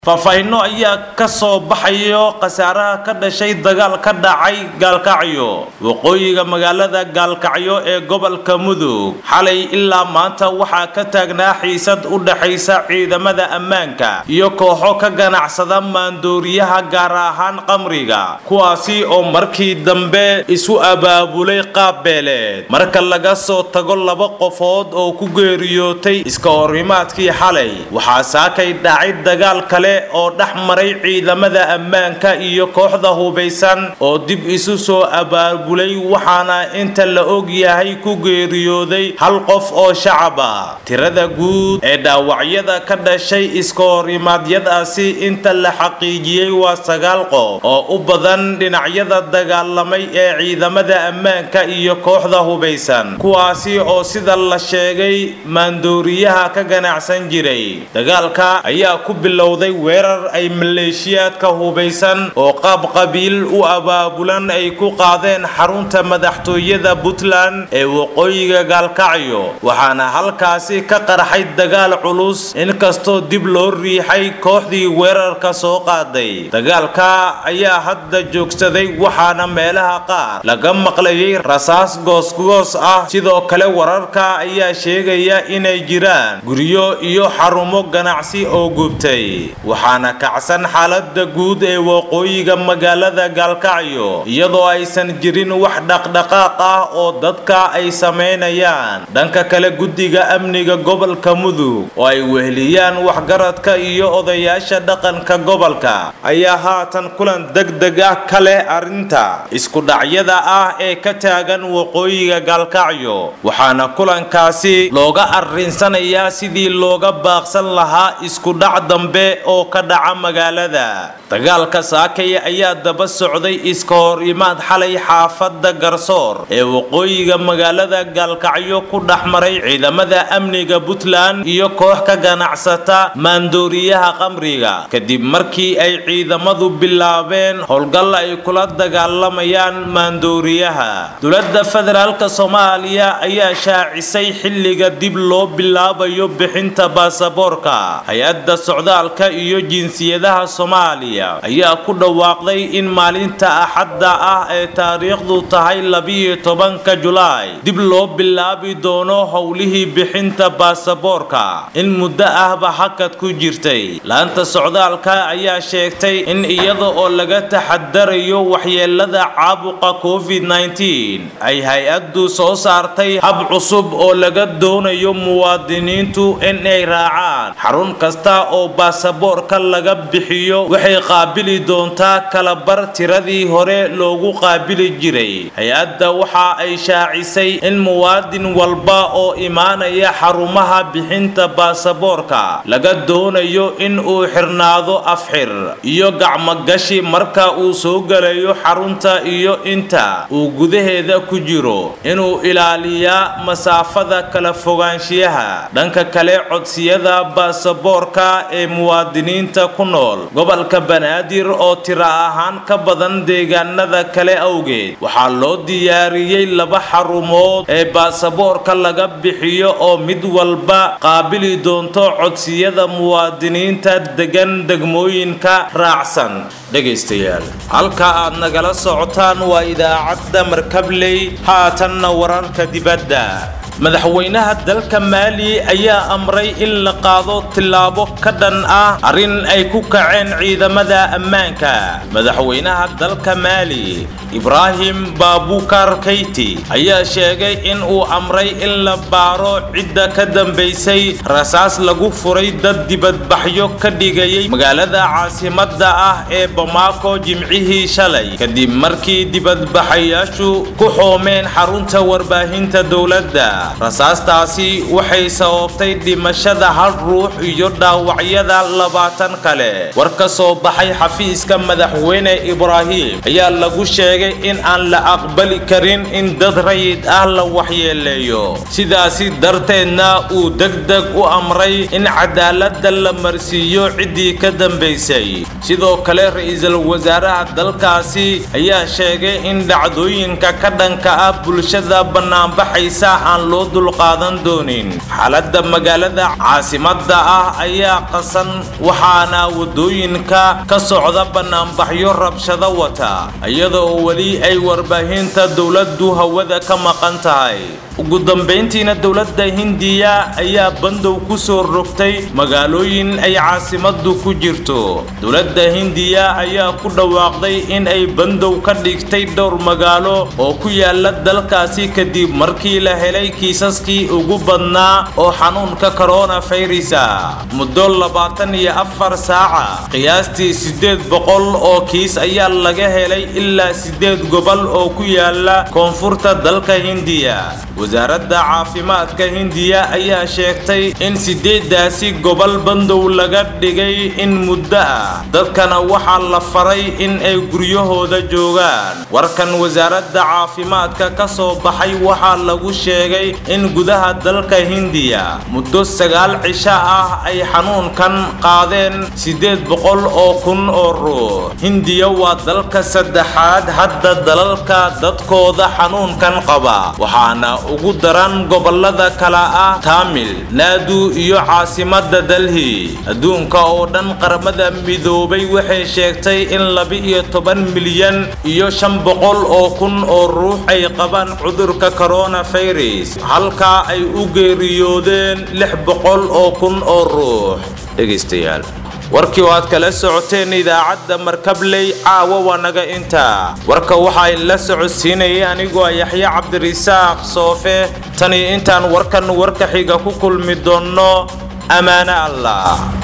faahfaahinno ayaa ka soo baxayo khasaaraha ka dhashay dagaal ka dhacay gaalkacyo waqooyiga magaalada gaalkacyo ee gobolka mudug xalay ilaa maanta waxaa ka taagnaa xiisad u dhaxaysa ciidamada ammaanka iyo kooxo ka ganacsada maandooriyaha gaar ahaan qamriga kuwaasi oo markii dambe isu abaabulay qaab beeleed marka laga soo tago laba qofood oo ku geeriyootay iska horimaadkii xalay waxaa saakay dhacay dagaal kale oo dhex maray ciidamada ammaanka iyo kooxda hubaysan oo dib isu soo abaabulay waxaana inta la og yahay ku geeriyooday hal qof oo shacab ah tirada guud ee dhaawacyada ka dhashay iska horimaadyadaasi inta la xaqiijiyey waa sagaal qof oo u badan dhinacyada dagaalamay ee ciidamada ammaanka iyo kooxda hubaysan kuwaasi oo sida la sheegay maandooriyaha ka ganacsan jiray dagaalka ayaa ku bilowday weerar ay maleeshiyaadka hubaysan oo qaab qabiil u abaabulan ay ku qaadeen xarunta madaxtooyada puntland ee waqooyiga gaalkacyo waxaana halkaasi ka qarxay dagaal culus inkastoo dib loo riixay kooxdii weerarka soo qaaday dagaalka ayaa hadda joogsaday waxaana meelaha qaar laga maqlayay rasaas goosgoos ah sidoo kale wararka ayaa sheegaya inay jiraan guryo iyo xarumo ganacsi oo gubtay waxaana kacsan xaalada guud ee waqooyiga magaalada gaalkacyo iyadoo aysan jirin wax dhaqdhaqaaq ah oo dadka ay samaynayaan dhanka kale guddiga amniga gobolka mudug oo ay weheliyaan waxgaradka iyo odayaasha dhaqanka gobolka ayaa haatan kulan degdeg ah ka leh arrinta iskudhacyada ah ee ka taagan waqooyiga gaalkacyo waxaana kulankaasi looga arrinsanayaa sidii looga baaqsan lahaa iskudhac dambe oo ka dhaca magaalada dagaalka saakay ayaa daba socday iska hor imaad xalay xaafada garsoor ee waqooyiga magaalada gaalkacyo ku dhex maray ciidamada amniga puntland iyo koox ka ganacsata maandooriyaha qamriga kadib markii ay ciidamadu bilaabeen howlgal ay kula dagaalamayaan maandooriyaha dowladda federaalk soomaaliya ayaa shaacisay xilliga dib loo bilaabayo bixinta baasaboorka hay-adda socdaalka iyo jinsiyadaha soomaaliya ayaa ku dhawaaqday in maalinta axadda ah ee taariikhdu tahay labiyo tobanka julaay dib loo bilaabi doono howlihii bixinta baasaboorka in muddo ahba hakad ku jirtay laanta socdaalka ayaa sheegtay in iyada oo laga taxadarayo waxyeelada caabuqa covid ay hay-addu soo saartay hab cusub oo laga doonayo muwaadiniintu in ay raacaan xarun kasta oo baasaboorka laga bixiyo waxay qaabili doontaa kalabar tiradii hore loogu qaabili jiray hay-adda waxa ay shaacisay in muwaadin walba oo imaanaya xarumaha bixinta baasaboorka laga doonayo in uu xirnaado afxir iyo gacmogashi marka uu soo galayo xarunta iyo inta uu gudaheeda ku jiro inuu ilaaliyaa masaafada kala fogaanshiyaha dhanka kale codsiyada baasaboorka ee muwaadiniinta ku nool gobolka banaadir oo tiro ahaan ka badan deegaanada kale awgeed waxaa loo diyaariyey laba xarumood ee baasaboorka laga bixiyo oo mid walba qaabili doonto codsiyada muwaadiniinta degan degmooyinka raacsan dhegaystayaal halka aad nagala socotaan waa idaacadda markabley haatanna wararka dibadda madaxweynaha dalka maali ayaa amray in la qaado tillaabo ka dhan ah arrin ay ku kaceen ciidamada ammaanka madaxweynaha dalka maali ibraahim baabukar keyti ayaa sheegay in uu amray in la baaro cidda ka dambaysay rasaas lagu furay dad dibadbaxyo ka dhigayay magaalada caasimadda ah ee bamaako jimcihii shalay kadib markii dibadbaxayaashu ku xoomeen xarunta warbaahinta dowladda rasaastaasi waxay sababtay dhimashada hal ruux iyo dhaawacyada labaatan kale war ka soo baxay xafiiska madaxweyne ibraahim ayaa lagu sheegay in aan la aqbali karin in dad rayid ah la waxyeeleeyo sidaasi darteedna uu degdeg u amray in cadaaladda la marsiiyo ciddii ka dambaysay sidoo kale ra-iisul wasaaraha dalkaasi ayaa sheegay in dhacdooyinka ka dhanka ah bulshada bannaanbaxaysa aan loo loo dulqaadan doonin xaaladda magaalada caasimadda ah ayaa qasan waxaana wadooyinka ka socda banaanbaxyo rabshado wata iyadoo weli ay warbaahinta dowladdu hawada ka maqan tahay ugu dambayntiina dowladda hindiya ayaa bandow ku soo rogtay magaalooyin ay caasimaddu ku jirto dowladda hindiya ayaa ku dhawaaqday in ay bandow ka dhigtay dhowr magaalo oo ku yaala dalkaasi kadib markii la helay kiisaskii ugu badnaa oo xanuunka koronafirisa muddo labaatan iyo afar saaca qiyaastii siddeed boqol oo kiis ayaa laga helay ilaa siddeed gobol oo ku yaala koonfurta dalka hindiya wasaaradda caafimaadka hindiya ayaa sheegtay in sideedaasi gobol bandow laga dhigay in muddo ah dadkana waxaa la faray in ay guryahooda joogaan warkan wasaaradda caafimaadka ka soo baxay waxaa lagu sheegay in gudaha dalka hindiya muddo sagaal cisho ah ay xanuunkan qaadeen siddeed boqol oo kun oo ruux hindiya waa dalka saddexaad hadda dalalka dadkooda xanuunkan qaba waxaana ugu daran gobolada kala ah taamil naadu iyo caasimadda dalhi adduunka oo dhan qaramada midoobay waxay sheegtay in laba-iyo toban milyan iyo shan boqol oo kun oo ruux ay qabaan cudurka koronafirus halkaa ay u geeriyoodeen lix boqol oo kun oo ruux dhegaystayaal warkii oo aad kala socoteen idaacadda markabley caawa waa naga intaa warka waxaa inla socodsiinayay anigoo yaxye cabdirisaaq soofe tan iyo intaan warkan warka xiga ku kulmi doonno ammaane allah